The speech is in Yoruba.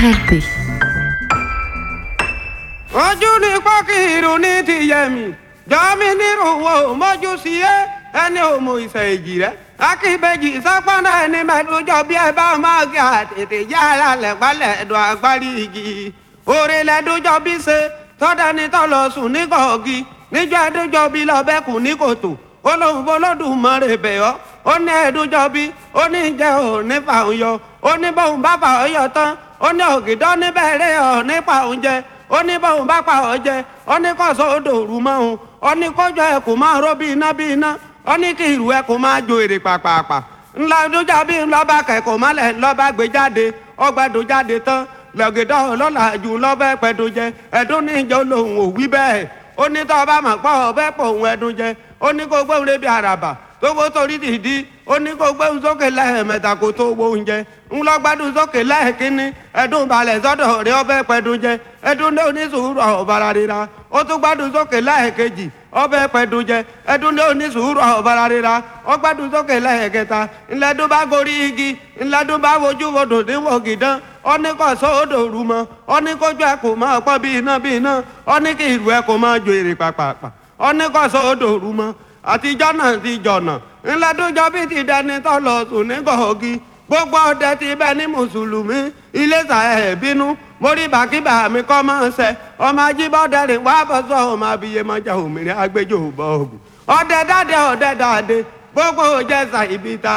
LB. ojú ni pọ́kìrù ní tìyẹ̀mí jọ́mi nírúwọ́ mọ́jú sí ẹ ẹni òmò ìṣẹ̀ èjì rẹ akíbejì sápọ́nà ẹni mẹ́tòjọ́ bí ẹ bá máa gé àtètè yára lẹ́gbàlẹ̀ ẹ̀dùn agbárí igi òrè lẹ́dọ́jọ́ bí ṣe tọ́dání tọ́lọ sùn ní kọ̀ọ̀gì níjọ́ ẹ̀dọ́jọ́ bí lọ́bẹ̀kùn ní kòtò olóhùn bolódùmarè bẹ̀yọ́ ó ní ẹ̀dọ́jọ́ bí ó ní jẹ́ òní fàún yọ ó ní bóun bá fà ọ́ yọ tán ó ní ògìdọ́ níbẹ̀rẹ̀ ọ̀ nípa oúnjẹ ó ní bóun bá pa ọ́ jẹ ó ní kọ́sọ́ odò òru mọ́ òun ó ní kọjọ ẹ kò máa ró bí iná bí iná ó ní kí ìrù ẹ kò máa jo èrè pàpàpà ńlá dújà bí ńlọba kẹkọọ mọlẹ ńlọba gbé jáde ọgbẹdùn jáde tán lọgìdọ ọlọlá jù lọbẹ pẹdùn jẹ ẹdún níjọ lòun ò wí bẹ́ẹ̀ ó ní tọ́ ọba mọ̀ pọ̀ ọbẹ̀ pọ̀ òun ẹdun jẹ ó ní kó gbóhùn lébi àràbà tó gbó torí dìdí ó ní kó gbóhùn sókè lẹ́ẹ̀mẹ́ta kó tó gbó oúnjẹ ńlọ gbádùn sókè lẹ́ẹ̀kínní ẹdun balẹ̀ sọ́dọ̀ rẹ ọbẹ̀ pẹ̀dùn jẹ ẹdun ní onísùúrù ọ̀bàrà rira ó tún gbádùn sókè lẹ́ẹ̀kejì ọbẹ̀ pẹ̀dùn jẹ ẹdun ní onísùúrù ọ̀bàrà rira ó gbádùn sókè lẹ́ẹ̀kẹta ńlẹ́dún bá gorí igi ńlẹ́dún bá wojú wodò níwọ̀ gìdán ó ní kó sódò rú mọ́ ó ní kójú ẹ kò máa pọ́ bí iná bí iná ó ní kí ìlú ẹ kò máa jo èrè pàpàpà ó ní kó sódò rú mọ́ àtijọ́ náà ti jọ̀nà ńlẹ́dúnjọ́ bí ti dẹni tó lọ sùn ní gọ̀ọ́gì gbogbo ọdẹ ti bẹ ní mùsùlùmí iléṣà ẹ̀ bínú mórí bàkíbà mi kọ́ máa ń sẹ ọmọ ajíbọ́dẹ rìn wá bọ́ sọ ọmọ abiyemọjà òmìnira agbẹjọ́ bọ́ọ̀gù ọdẹ dáadé ọdẹ dáadé gbogbo òjẹsà ibi ta